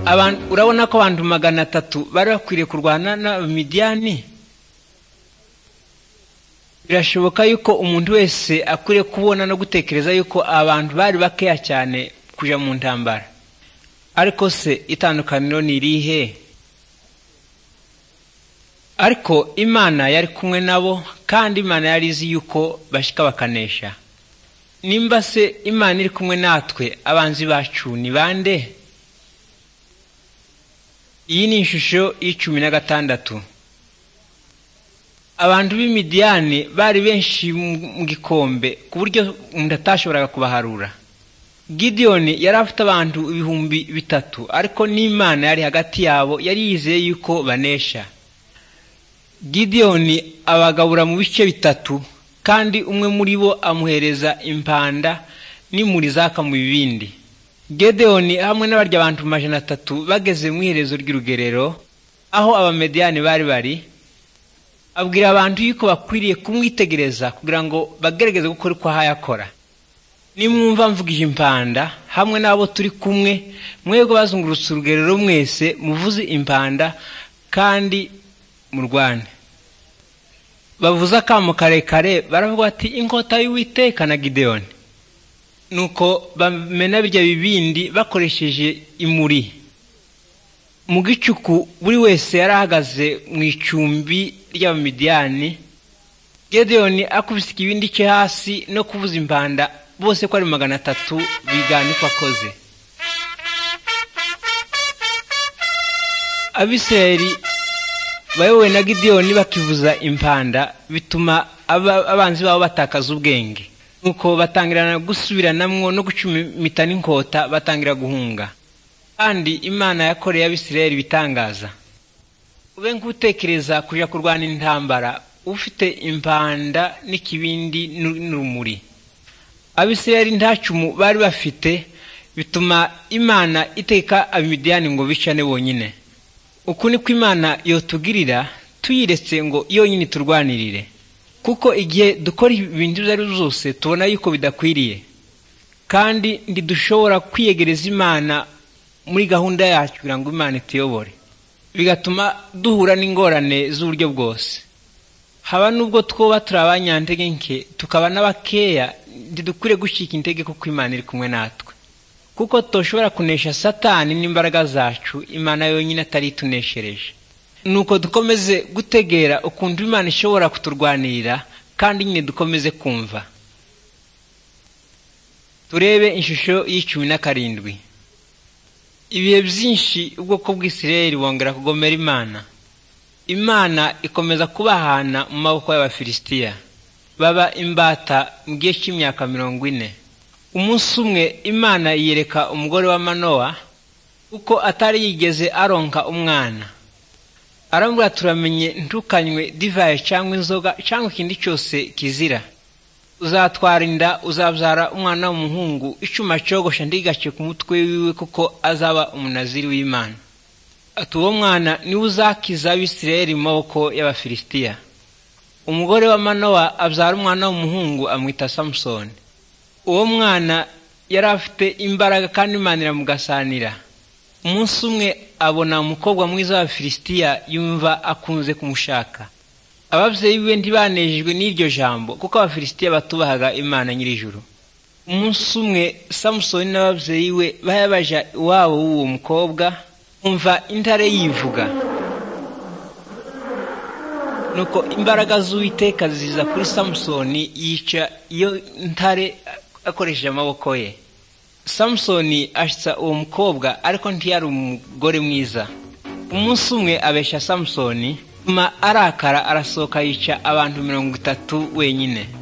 abantu urabona ko abantu magana atatu bari bakwiriye kurwana n'abamidiyani birashoboka yuko umuntu wese akwiriye kubona no gutekereza yuko abantu bari bakeya cyane kujya mu ntambara ariko se itandukaniro ni irihe ariko imana yari kumwe nabo kandi imana yari izi yuko bashyika bakanesha nimba se imana iri kumwe natwe abanzi bacu ni bande iyi ni ishusho y'icumi na gatandatu abantu b'imidiyani bari benshi mu gikombe ku buryo umuntu atashoboraga kubaharura gidiyoni yari afite abantu ibihumbi bitatu ariko n'imana yari hagati yabo yari yizeye yuko banesha gidiyoni abagabura mu bice bitatu kandi umwe muri bo amuhereza impanda n'imuri zaka mu bibindi gedeyoni hamwe n'abarya abantu majana atatu bageze mu iherezo ry'urugerero aho abamediyani bari bari abwira abantu yuko bakwiriye kumwitegereza kugira ngo bagerageze gukora uko ahayakora nimwumva mvugije impanda hamwe n'abo turi kumwe mwebwe bazungurutse urugerero mwese muvuze impanda kandi mu rwanda bavuze akamu karekare baravuga bati inkota y'uwiteka na gideyoni nuko bamena birya bibindi bakoresheje imuri mu gicuku buri wese yari ahagaze mu icumbi ry'abamidiyani gedeyoni akubise ikibindi cye hasi no kuvuza impanda bose ko ari magana atatu bigana uko akoze abiseri bayobowe na gedeyoni bakivuza impanda bituma abanzi babo batakaza ubwenge nuko batangirana gusubiranamwo no gucumita n'inkota batangira guhunga kandi imana yakoreye abisirayeli ibitangaza ube nk'utekereza kujya kurwana intambara ufite impanda n'ikibindi n'urumuri abisirayeli nta cumu bari bafite bituma imana iteka abimidiyani ngo bicane bonyine uku niko imana yotugirira tuyiretse ngo yonyine turwanirire kuko igihe dukora ibintu ibyo ari byo byose tubona yuko bidakwiriye kandi ntidushobora kwiyegereza imana muri gahunda yacu kugira ngo imana ituyobore bigatuma duhura n'ingorane z'uburyo bwose haba n'ubwo twoba turi abanyantege nke tukaba n'abakeya ntidukwiriye gucika intege kuko imana iri kumwe natwe kuko tushobora kunesha satani n'imbaraga zacu imana yonyine atari ituneshereje nuko dukomeze gutegera ukuntu imana ishobora kuturwanirira kandi nyine dukomeze kumva turebe ishusho y'icumi na karindwi ibihe byinshi ubwoko bw'isirayeli bongera kugomera imana imana ikomeza kubahana mu maboko y'abafilisitiya baba imbata mu gihe cy'imyaka mirongo ine umunsi umwe imana yiyereka umugore wa manowa kuko atari yigeze aronka umwana arambwira turamenye ntukanywe divayi cyangwa inzoga cyangwa ikindi cyose kizira uzatwara inda uzabyara umwana w'umuhungu icyuma cyogosha ndigacye ku mutwe wiwe kuko azaba umunaziri w'imana ati uwo mwana niwe uzakiza abisirayeli mu maboko y'abafilisitiya umugore wa manowa abyara umwana w'umuhungu amwita samusoni uwo mwana yari afite imbaraga kandi imana iramugasanira umunsi umwe abona umukobwa mwiza wa filisitiya yumva akunze kumushaka ababyeyi be ntibanejejwe n'iryo jambo kuko abafilisitiya batubahaga imana nyir'ijuru umunsi umwe samusoni n'ababyeyi we baja iwabo w'uwo mukobwa umva intare yivuga nuko imbaraga z'uwiteka ziza kuri samusoni yica iyo ntare akoresheje amaboko ye samusoni ashitsa uwo mukobwa ariko ntiyari umugore mwiza umunsi umwe abeshya samusoni nyuma arakara arasohoka yica abantu mirongo itatu wenyine